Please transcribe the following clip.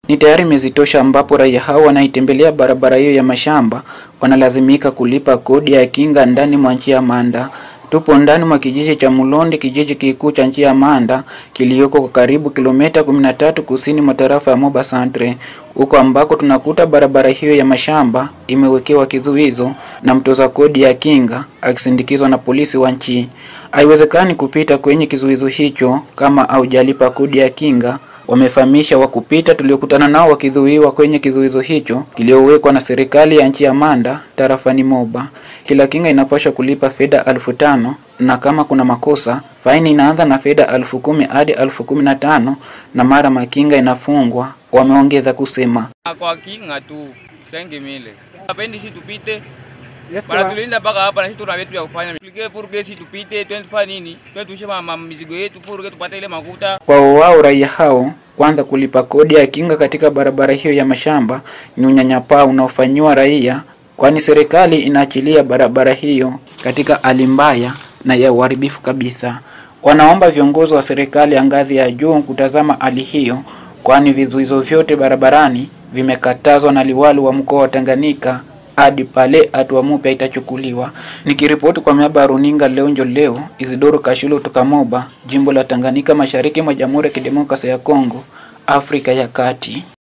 ni tayari miezi tosha ambapo raia hao wanaitembelea barabara hiyo ya mashamba wanalazimika kulipa kodi ya kinga ndani mwa nchi ya Manda. Tupo ndani mwa kijiji cha Mulondi, kijiji kikuu cha nchi ya Manda kiliyoko kwa karibu kilomita 13 kusini mwa tarafa ya Moba Centre, huko ambako tunakuta barabara hiyo ya mashamba imewekewa kizuizo na mtoza kodi ya kinga akisindikizwa na polisi wa nchi. Haiwezekani kupita kwenye kizuizo hicho kama haujalipa kodi ya kinga wamefahamisha wakupita tuliokutana nao wakidhuiwa kwenye kizuizo hicho kiliowekwa na serikali ya nchi ya Manda tarafani Moba. Kila kinga inapaswa kulipa fedha elfu tano na kama kuna makosa faini inaanza na fedha elfu kumi hadi elfu kumi na tano na mara makinga inafungwa, wameongeza kusema. Kwa kinga tu sengi mile apendi si tupite Yes, bana kwa- tulinda mpaka hapa na sisi tuna vitu vya kufanya Tuplike purge si tupite twende tufanye nini twende tuishe ma- ma- mizigo yetu purge tupate ile makuta Kwao wao raia hao kwanza kulipa kodi ya kinga katika barabara hiyo ya mashamba ni unyanyapaa unaofanyiwa raia, kwani serikali inaachilia barabara hiyo katika hali mbaya na ya uharibifu kabisa. Wanaomba viongozi wa serikali ya ngazi ya juu kutazama hali hiyo, kwani vizuizo vyote barabarani vimekatazwa na liwali wa mkoa wa Tanganyika hadi pale hatua mpya itachukuliwa. Nikiripoti kwa miaba ya runinga leo njo leo, Isidoro Kashulo kutoka Moba, jimbo la Tanganyika, mashariki mwa Jamhuri ya Kidemokrasia ya Kongo, Afrika ya Kati.